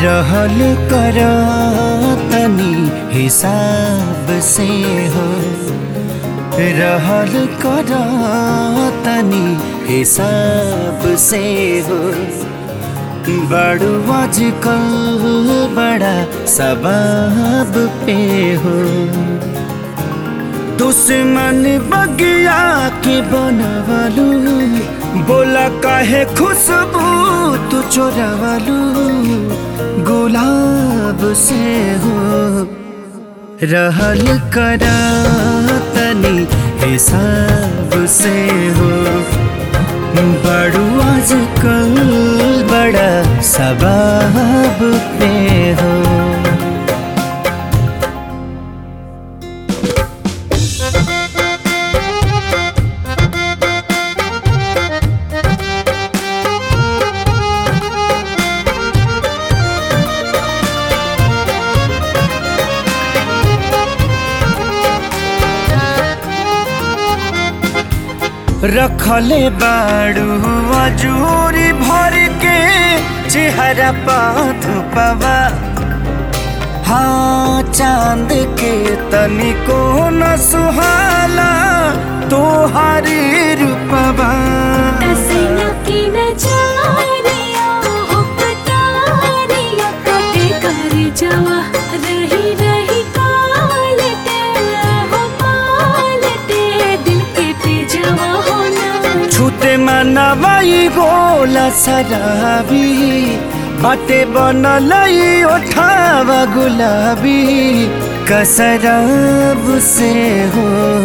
रहल कर तनी हिसाब से हो रहल कर तनी हिसाब से हो बड़ू आजकल बड़ा सबाब पे हो दुश्मन बगिया के बनवालू बोला काहे खुशबू तू चोरावालू गुलाब से हो रहल करा तनी हिसाब से हो बड़ू आजकल बड़ा सबाब पे हो रखले बाड़ू अजूरी भर के चेहरा पाथ पवा हाँ चांद के तनिको न सुहाला तोहारी रूपवा जवा रही रही कालटे हो पालटे दिल के पे जवा होना छूते मनवाई गोला शराबी बाटे बनलई ओठावा गुलाबी कसराब से हो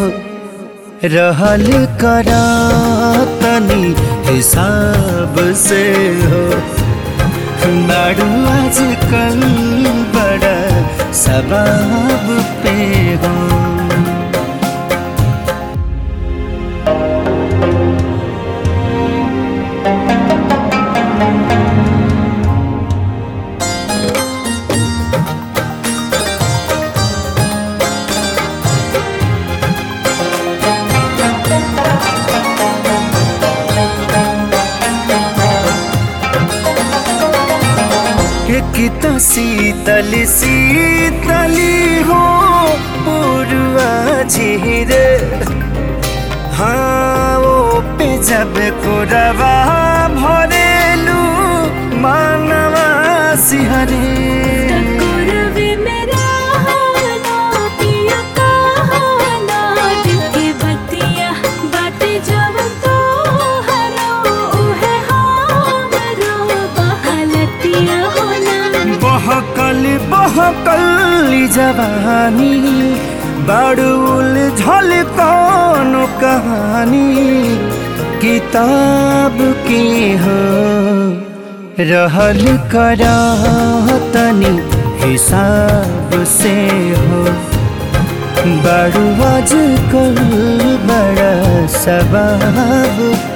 रहल करा तनी हिसाब से हो नाडू आजकल बड़ा सबाब पे हो एक तो शीतल शीतली हो पूर्वा झीर हाँ वो पे जब कोरवा भरेलू मानवा सिहरे कोरवे मेरा हाना पिया कहाना दिल के बतिया बाटे जब तो हरो उहे हमरो बहलतिया होना बहकल बहकल जवानी बड़ुल झल कौन कहानी किताब के हो रहल करा तनी हिसाब से हो बड़ू आजकल बड़ा सबाब